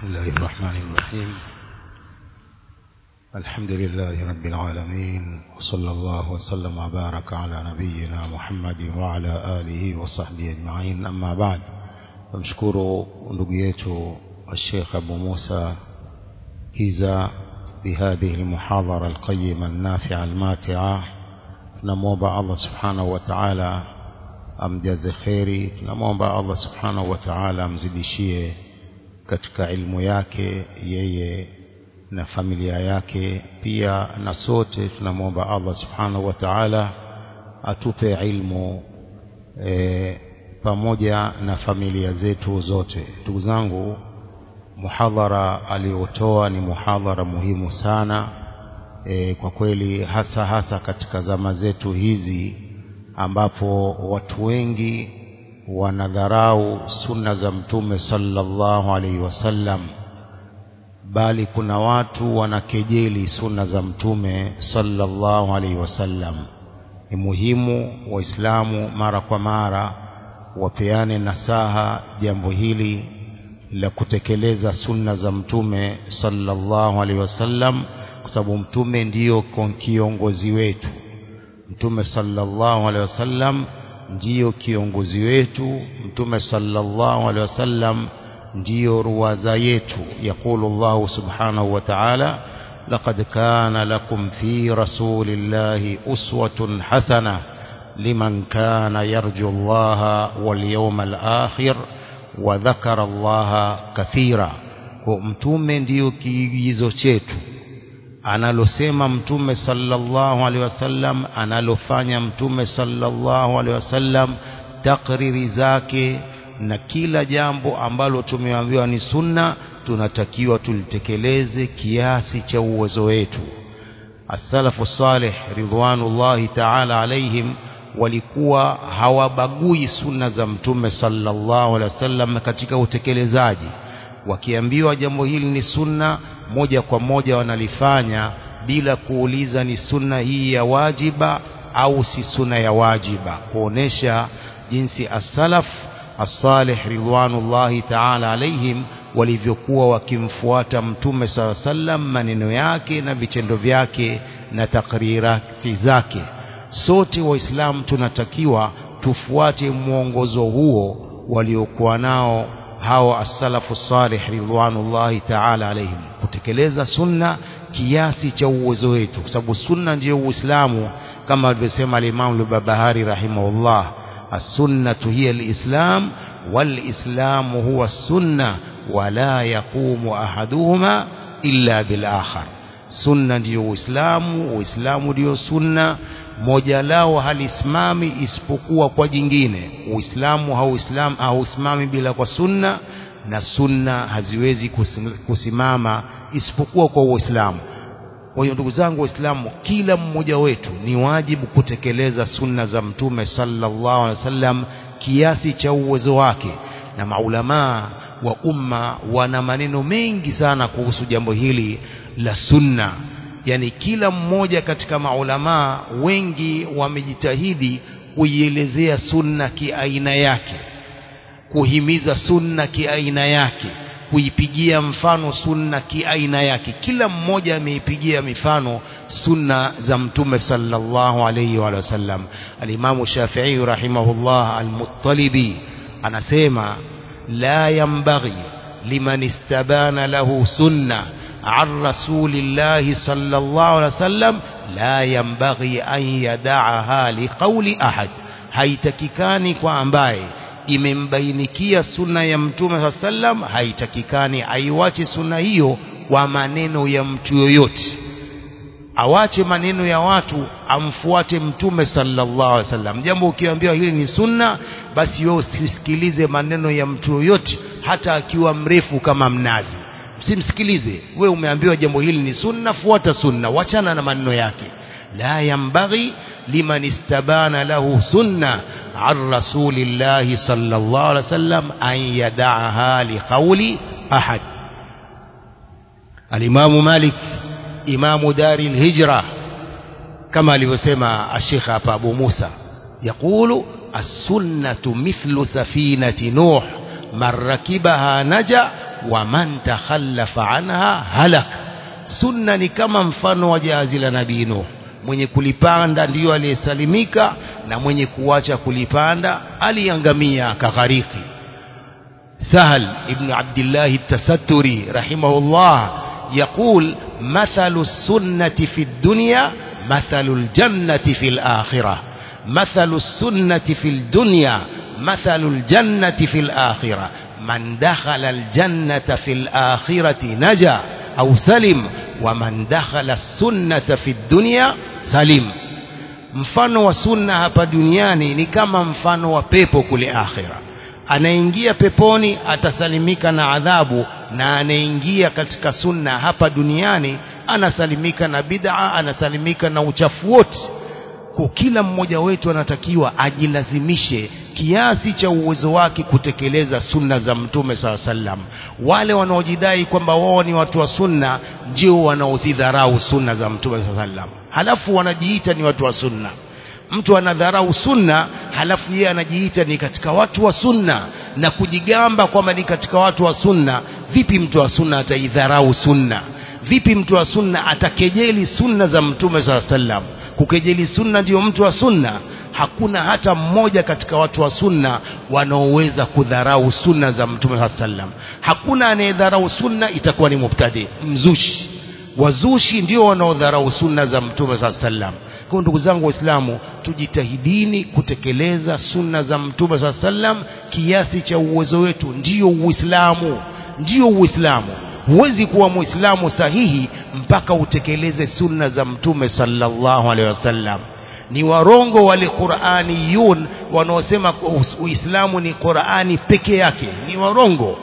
بسم الله الرحمن الرحيم الحمد لله رب العالمين وصلى الله وسلم وبارك على نبينا محمد وعلى آله وصحبه أجمعين أما بعد فمشكور نبيته الشيخ أبو موسى كيزا بهذه المحاضرة القيمة النافعة الماتعة tunamwomba Allah subhanahu wa ta'ala amjaze kheri tunamwomba Allah subhanahu wa ta'ala amzidishie katika ilmu yake yeye na familia yake pia na sote tunamwomba Allah subhanahu wa ta'ala atupe ilmu e, pamoja na familia zetu zote ndugu zangu muhadhara aliotoa ni muhadhara muhimu sana e, kwa kweli hasa hasa katika zama zetu hizi ambapo watu wengi wanadharau sunna za mtume sallallahu alaihi wasallam bali kuna watu wanakejeli sunna za mtume sallallahu alaihi wasallam ni muhimu waislamu mara kwa mara wapeane nasaha jambo hili la kutekeleza sunna za mtume sallallahu alaihi wasallam kwa sababu mtume ndiyo kiongozi wetu mtume sallallahu alaihi wasallam ndiyo kiongozi wetu mtume sallallahu alaihi wasallam ndiyo ruwaza yetu yaqulu Allah subhanahu wa ta'ala laqad kana lakum fi rasulillahi uswatun hasana liman kana yarju Allah wal yawmal akhir wa dhakara Allah kathira kwa mtume ndiyo kiigizo chetu analosema mtume sallallahu alaihi wasallam analofanya mtume sallallahu alaihi wasallam takriri zake na kila jambo ambalo tumeambiwa ni sunna tunatakiwa tulitekeleze kiasi cha uwezo wetu as-salafu salih ridwanullahi ta'ala alaihim walikuwa hawabagui sunna za mtume sallallahu alaihi wasallam katika utekelezaji wakiambiwa jambo hili ni sunna moja kwa moja wanalifanya bila kuuliza ni sunna hii ya wajiba au si sunna ya wajiba kuonesha jinsi as-salaf as-salih ridwanullahi ta'ala alaihim walivyokuwa wakimfuata mtume sala sallam maneno yake na vitendo vyake na takrirati zake sote waislamu tunatakiwa tufuate mwongozo huo waliokuwa nao hawa as-salafu salih ridwanullahi ta'ala alaihim kutekeleza sunna kiasi cha uwezo wetu kwa sababu sunna ndiyo uislamu kama alivyosema al-Imam al-Barbahari rahimahullah as-sunnatu hiya al-islam wal-islamu huwa as-sunna wala yaqumu ahaduhuma illa bil akhar sunna ndiyo uislamu uislamu ndiyo sunna moja lao halisimami isipokuwa kwa jingine uislamu hauislamu hausimami bila kwa sunna na sunna haziwezi kusimama isipokuwa kwa uislamu kwa hiyo ndugu zangu waislamu kila mmoja wetu ni wajibu kutekeleza sunna za mtume sallallahu alaihi wasallam kiasi cha uwezo wake na maulamaa wa umma wana maneno mengi sana kuhusu jambo hili la sunna yani kila mmoja katika maulamaa wengi wamejitahidi kuielezea sunna kiaina yake kuhimiza sunna kiaina yake kuipigia mfano sunna kiaina yake kila mmoja ameipigia mifano sunna za mtume sallallahu alayhi wa sallam alimamu Shafi'i rahimahullah al-Muttalibi anasema la yambaghi liman istabana lahu sunna عن رسول الله صلى الله عليه وسلم لا ينبغي أن يدعها لقول أحد haitakikani kwa ambaye imembainikia sunna ya mtume saa sallam haitakikani aiwache sunna hiyo kwa maneno ya mtu yoyote awache maneno ya watu amfuate mtume sallallahu alaihi wasallam jambo ukiambiwa hili ni sunna basi wewe usisikilize maneno ya mtu yoyote hata akiwa mrefu kama mnazi msimsikilize we umeambiwa jambo hili ni sunna fuata sunna wachana na maneno yake la yambaghi liman istabana lahu sunna an rasulillahi sallallahu alaihi wasallam an yada'aha liqawli ahad alimamu malik imamu dari alhijra kama alivyosema ashekh hapa abu musa yaqulu as-sunnatu mithlu safinati nuh man rakibaha naja wa man takhallafa anha halak sunna ni kama mfano wa jahazi la nabii Nuh mwenye kulipanda ndiyo aliyesalimika na mwenye kuacha kulipanda aliangamia akaghariki سهل ابن عبد الله التستري رحمه الله يقول مثل السنة في الدنيا مثل الجنة في الآخرة مثل السنة في الدنيا مثل الجنة في الآخرة من دخل الجنة في الآخرة نجا أو سلم ومن دخل السنة في الدنيا سلم mfano wa sunna hapa duniani ni kama mfano wa pepo kule akhira anaingia peponi atasalimika na adhabu na anaingia katika sunna hapa duniani anasalimika na bid'a anasalimika na uchafu wote kwa kila mmoja wetu anatakiwa ajilazimishe kiasi cha uwezo wake kutekeleza sunna za mtume saa sallam wale wanaojidai kwamba wao ni watu wa sunna ndio wanaozidharau sunna za mtume saa sallam halafu wanajiita ni watu wa sunna mtu anadharau sunna halafu yeye anajiita ni katika watu wa sunna na kujigamba kwamba ni katika watu wa sunna vipi mtu wa sunna ataidharau sunna vipi mtu wa sunna atakejeli sunna za mtume saa sallam kukejeli sunna ndio mtu wa sunna hakuna hata mmoja katika watu wa sunna wanaoweza kudharau sunna za mtume saa sallam hakuna anayedharau sunna itakuwa ni mubtadi mzushi wazushi ndio wanaodharau sunna za mtume saa sallam kwa ndugu zangu waislamu tujitahidini kutekeleza sunna za mtume saa sallam kiasi cha uwezo wetu ndio uislamu ndio uislamu huwezi kuwa muislamu sahihi mpaka utekeleze sunna za mtume sallallahu alaihi wasallam ni warongo wale Qur'aniyun wanaosema Uislamu ni Qur'ani peke yake ni warongo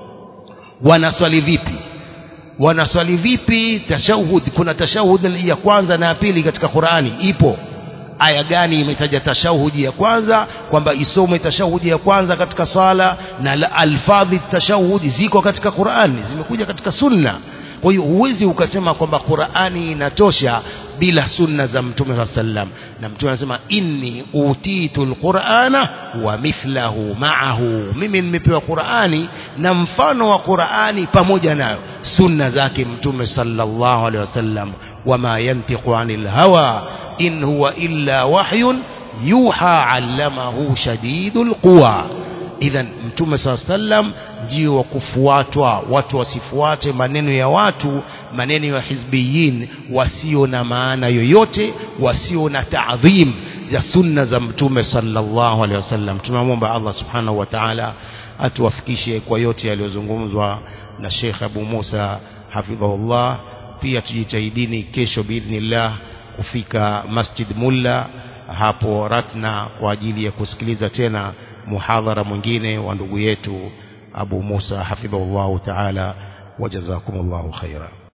wanaswali vipi wanaswali vipi tashahud kuna tashahud ya kwanza na ya pili katika Qur'ani ipo aya gani imetaja tashahudi ya kwanza kwamba isome tashahudi ya kwanza katika sala na alfadhi tashahudi ziko katika Qur'ani zimekuja katika sunna kwa hiyo huwezi ukasema kwamba Qur'ani inatosha bila sunna za mtume wa sallam na mtume anasema inni utitul qur'ana wa mithlahu ma'ahu mimi nimepewa Qur'ani na mfano wa Qur'ani pamoja nayo sunna zake mtume sallallahu alaihi wasallam wama yantiqu anil hawa in huwa illa wahyun yuha allamahu shadidul quwa idhan mtume saa sallam ndio wa kufuatwa watu wasifuate maneno ya watu maneno ya hizbiyin wasio na maana yoyote wasio na taadhim za sunna za mtume sallallahu alaihi wasallam tunamwomba Allah subhanahu wa ta'ala atuwafikishe kwa yote yaliyozungumzwa na Sheikh Abu Musa hafidhahullah pia tujitahidini kesho biidhnillah kufika Masjid Mulla hapo Ratna kwa ajili ya kusikiliza tena muhadhara mwingine wa ndugu yetu Abu Musa hafidhahullahu ta'ala wajazakumullahu khaira